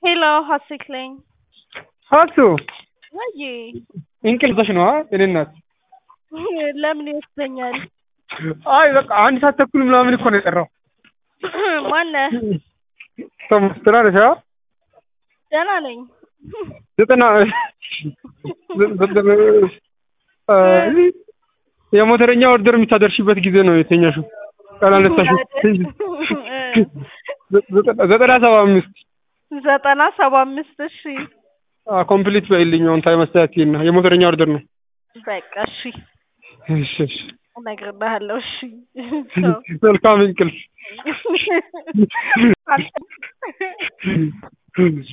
ሄሎ ሀሴት ነኝ። ሀሱ ወይ እንቅልፍሽ ነው የኔ እናት? ለምን ይወስደኛል? አይ በቃ አንድ ሰዓት ተኩል ምናምን እኮ ነው የጠራው። ማነህ? ቶማስ ደህና ነሽ? አዎ ደህና ነኝ። ዘጠና የሞተረኛ ኦርደር የምታደርሽበት ጊዜ ነው የተኛሽው። ካላነሳሽው ዘጠና ሰባ አምስት ዘጠና ሰባ አምስት እሺ ኮምፕሊት በይልኝ አሁን ታይም አስተካክይና የሞተረኛ ኦርደር ነው። በቃ እሺ እሺ እሺ እነግርልሃለሁ። እሺ መልካም እንቅልፍ